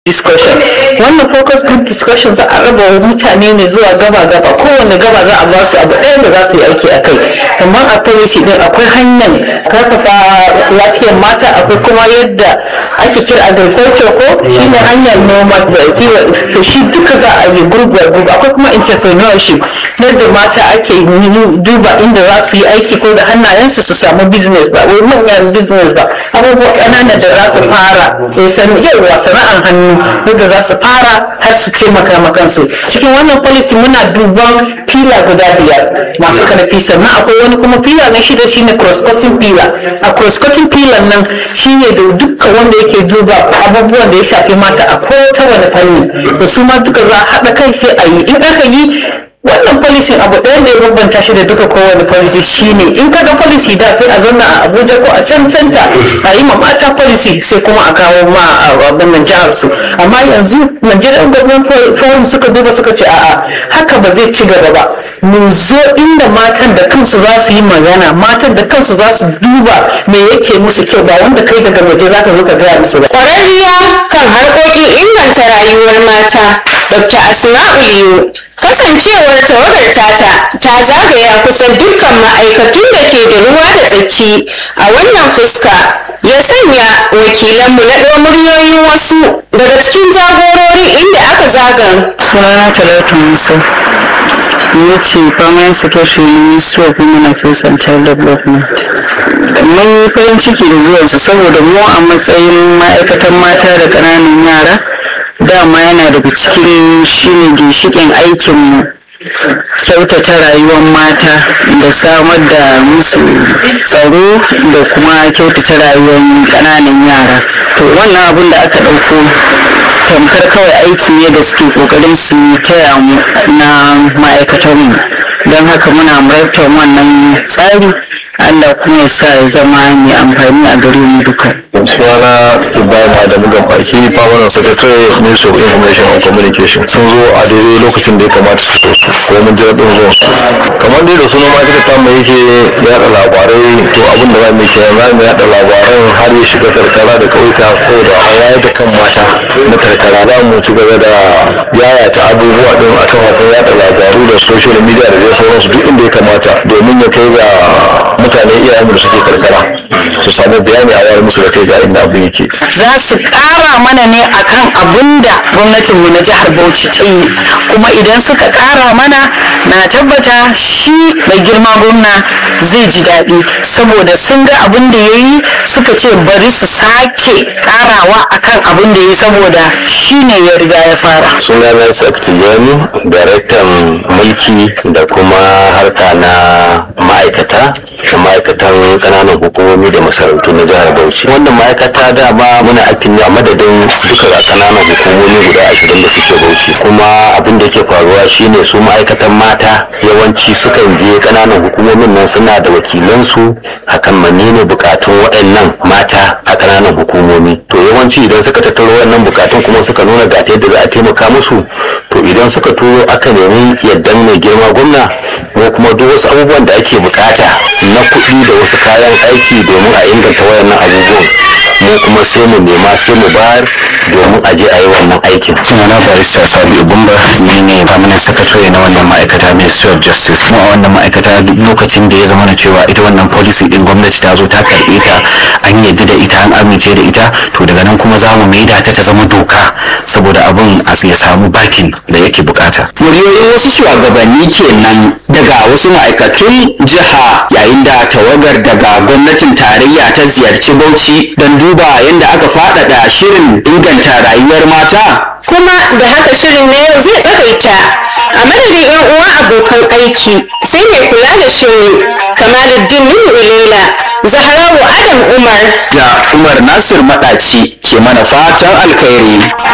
discussion wannan focus group discussion za a raba wa mutane ne zuwa gaba gaba kowane gaba za a ba su abu ɗaya da za su yi aiki a kai kamar a policy din akwai hanyar karfafa lafiyar mata akwai kuma yadda ake kira agriculture ko shine hanyar noma da kiwo to shi duka za a yi group by group akwai kuma entrepreneurship yadda mata ake duba inda za su yi aiki ko da hannayensu su samu business ba wai manyan business ba abubuwa ƙananan da za su fara yawa sana'ar hannu yadda za su fara har su taimaka ma kansu cikin wannan policy muna duban fila guda biyar masu karfi sannan akwai wani kuma fila na shida shine cross cutting fila a cross cutting fila nan shine da dukkan wanda yake duba abubuwan da ya shafi mata a ko ta wani fanni da su ma duka za a haɗa kai sai a yi in aka yi wannan policy abu ɗaya da ya bambanta shi da duka kowane policy shine in ka ga policy da sai a zanna a abuja ko a can center a yi ma mata policy sai kuma a kawo ma a wannan jihar su amma yanzu nigerian government forum suka duba suka ce a'a haka ba zai ci gaba ba mu zo inda matan da kansu za su yi magana matan da kansu za su duba me yake musu kyau ba wanda kai daga waje za ka zo ka gaya musu ba Ƙwararriya kan harkokin inganta rayuwar mata, Dr. Asma'u Liyu, kasancewar tawagar tata ta zagaya kusan dukkan ma'aikatun da ke da ruwa da tsaki a wannan fuska ya sanya wakilanmu na muryoyin wasu daga cikin jagororin inda aka zagan. sunana talatu musa ni ce permanent secretary ministry of women affairs and child development mun yi farin ciki da zuwansu saboda mu a matsayin ma'aikatan mata da ƙananan yara dama yana daga cikin shine ginshikin aikinmu kyautata rayuwar mata da samar da musu tsaro da kuma kyautata rayuwar ƙananan yara to wannan abin da aka ɗauko tamkar kawai aiki ne da suke ƙoƙarin su taya mu na ma'aikatanmu don haka muna marabtar wannan tsari Allah kuma ya sa ya zama mai amfani a gare mu duka. sunana ibrahim adamu gabaki permanent secretary ministry of information and communication sun zo a daidai lokacin da ya kamata su zo su ko mun ji daɗin zuwan su kamar dai da sunan ma'aikatar ta mai yake yaɗa labarai to abin da za mu yi kenan za mu yaɗa labaran har ya shiga karkara da ƙauyuka saboda a wayar da kan mata na karkara za mu ci gaba da yayata abubuwa ɗin a kafafen yaɗa labaru da social media da dai sauransu duk inda ya kamata domin ya kai ga mutane iyayenmu da suke karkara su samu bayani a wayar musu da kai ga inda abin yake Za su ƙara mana ne akan abin da gwamnatinmu na jihar Bauchi ta yi kuma idan suka ƙara mana na tabbata shi mai girma gwamna zai ji daɗi saboda sun ga abin da ya yi suka ce bari su sake ƙarawa akan abin da ya yi saboda shi ne ya riga ya fara. sunana Tijjani daraktan mulki da kuma harka na ma'aikata da ma'aikatan kananan hukumomi da masarautu na jihar bauchi wannan ma'aikata dama muna aikin ne a madadin duka kananan hukumomi guda ashirin da suke bauchi kuma abin da ke faruwa shine su ma'aikatan mata yawanci sukan je kananan hukumomin nan suna da wakilansu akan menene bukatun waɗannan mata a kananan hukumomi to yawanci idan suka tattaro waɗannan bukatun kuma suka nuna ga ta yadda za a taimaka musu to idan suka turo aka nemi yaddan mai girma gwamna ko kuma duk wasu abubuwan da ake bukata na kuɗi da wasu kayan aiki domin a inganta wayannan abubuwan mu kuma sai mu nema sai mu bayar domin a je a yi wannan aikin sunana barista sabi bumba ni ne permanent secretary na wannan ma'aikata ministry of justice kuma wannan ma'aikata duk lokacin da ya zama na cewa ita wannan policy din gwamnati ta zo ta karbe ta an yadda da ita an amince da ita to daga nan kuma za mu maida ta ta zama doka saboda abin a ya samu bakin da yake bukata muryoyin wasu shugabanni kenan daga wasu ma'aikatun jiha yayin da tawagar daga gwamnatin tarayya ta ziyarci bauchi don duba yadda aka faɗaɗa shirin inganta rayuwar mata Kuma da haka shirin na yau zai tsagaita a madadin 'yan uwa abokan aiki sai mai kula da shirin Kamaluddin Nuhu Ilela, Zahrawu Adam Umar da umar nasir maɗaci ke mana fatan alkhairi